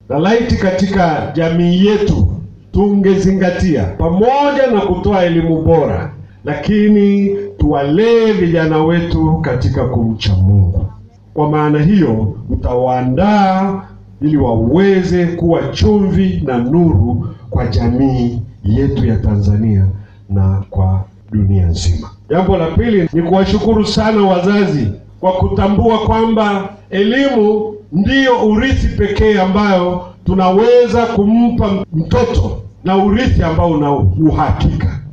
na laiti katika jamii yetu tungezingatia pamoja na kutoa elimu bora, lakini tuwalee vijana wetu katika kumcha Mungu. Kwa maana hiyo utawaandaa ili waweze kuwa chumvi na nuru kwa jamii yetu ya Tanzania na kwa dunia nzima. Jambo la pili ni kuwashukuru sana wazazi kwa kutambua kwamba elimu ndiyo urithi pekee ambayo tunaweza kumpa mtoto na urithi ambao una uhakika.